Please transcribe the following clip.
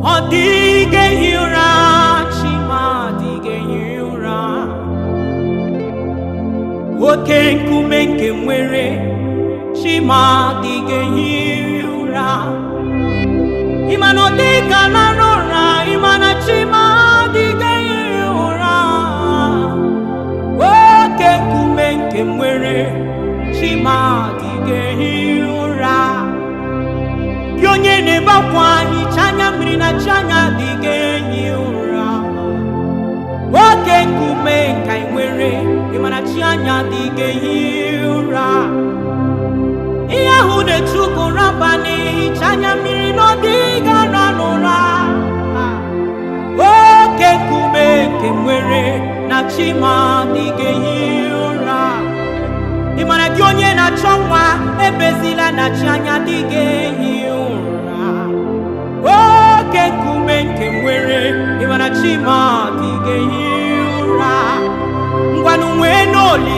ọ dịghị ehi ụra chima adịghị ehi ụra oke nkume nke nwere chima adịghị ehi ụra ịma na ọ dịka lara ụra ịma na chima adịghị ehi ụra oke nkume nke nwere chima adịghị ehi ụra gị onye na-ebe akwa hicha anya mmiri na chi anya adịghị ehi ụra oke nkume nka ị nwere ịmana chi anya adịghị ehi ụra ihe ahụ na-echu gị ụra abalị hicha anya mmiri na ọ dịghị ara n'ụra oke nkume nke nwere na chi ma adịghị ehi ụra ị mara gị onye na-achọ nwa ebezila na chi anya adịghị ehi ụra oke nkume nke nwere ị mara chi ma adịghị ehi ụra ngwanụ nwee n'oli